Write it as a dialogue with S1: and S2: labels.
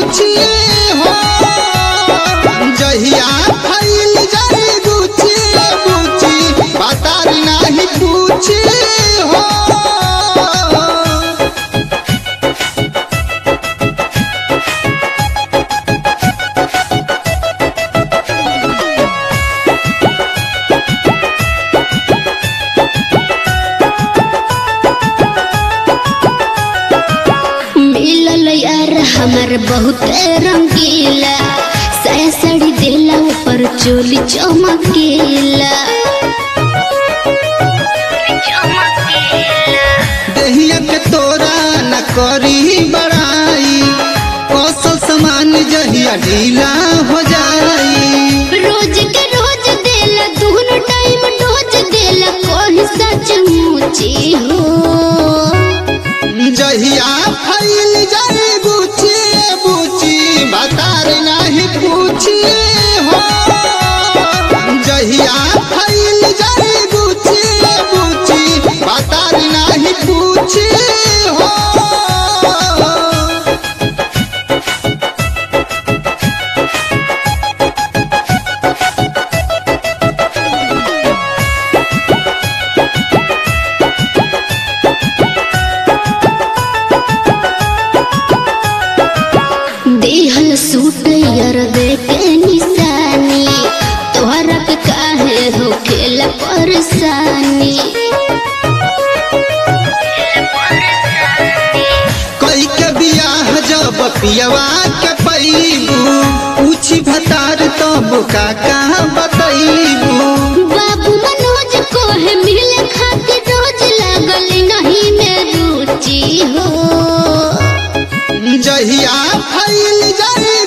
S1: पूछी हो जहिया फैल जाए गुची गुची बतार नहीं पूछी हो
S2: मिलल यार हमर बहुत रंगीला साया साड़ी देला ऊपर चोली चमकीला
S1: दहिया के तोरा न करी बड़ाई कौशल समान जहिया ढीला हो जाई
S2: रोज के रोज देला दोनों टाइम डोज देला कोई सच मुची हो
S1: जहिया फैल जाए गुची बुची बतार नहीं पूछी हो जहिया फैल जाए गुची बुची बतार नहीं पूछी हो
S2: देहल सूट यार दे के निशानी तोहरा के काहे हो खेला परेशानी
S1: कई के बियाह जब पियवा के पैबू पूछी भतार तब का कहाँ बतैबू
S2: बाबू मनोज को है मिले खातिर रोज लागल नहीं में रुचि हो
S1: जहिया फैल जाए